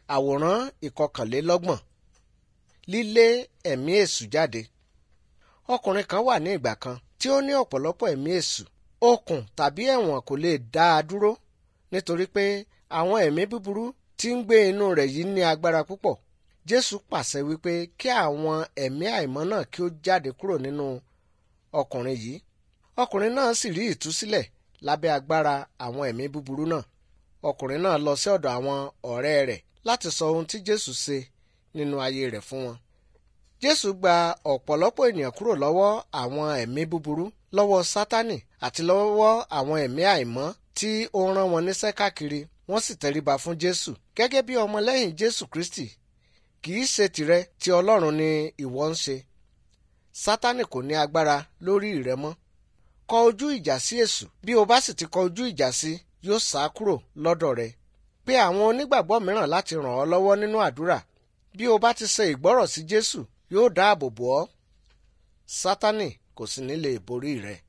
àwòrán ìkọkànlélọ́gbọ̀n lílé ẹ̀mí èṣù jáde ọkùnrin kan wà ní ìgbà kan tí ó ní ọ̀pọ̀lọpọ̀ ẹ̀mí èṣù okùn tàbí ẹ̀wọ̀n kò lè dá a dúró nítorí pé àwọn ẹ̀mí búburú tí ń gbé inú rẹ̀ yìí ní agbára púpọ̀ jésù pàṣẹ wípé kí àwọn ẹ̀mí àìmọ́ náà kí ó jáde kúrò nínú ọkùnrin yìí ọkùnrin náà sì rí ìtúsílẹ̀ lábẹ́ agbára àwọn ẹ̀mí búburú náà ọkùnrin náà lọ sí ọ̀dọ̀ àwọn ọ̀rẹ́ rẹ̀ láti sọ ohun tí jésù ṣe nínú ayé rẹ̀ fún wọn jésù gba ọ̀pọ̀lọpọ̀ ènìyàn kúrò lọ́wọ́ àwọn ẹ̀mí búburú lọ́wọ́ sátánì àti lọ́wọ́ àwọn ẹ̀mí àìmọ́ tí ó rán wọn níṣẹ́ káàkiri wọ́n sì tẹríba fún jésù gẹ́gẹ́ bí ọmọlẹ́yìn jésù kristi kì í ṣe tìrẹ tí ọlọ́run ni ìwọ ń ṣe sátánì kò ní agbára lórí rẹ mọ́ kọ ojú ìjà sí èṣù bí o bá sì ti kọ ojú ìjà sí yóò sá kúrò lọ́dọ̀ rẹ pé àwọn onígbàgbọ́ mìíràn láti ràn ọ́ lọ́wọ́ nínú àdúrà bí o bá ti ṣe ìgbọ́rọ̀ sí jésù yóò dáàbò bò ọ́ sátánì kò sì ní lè borí rẹ.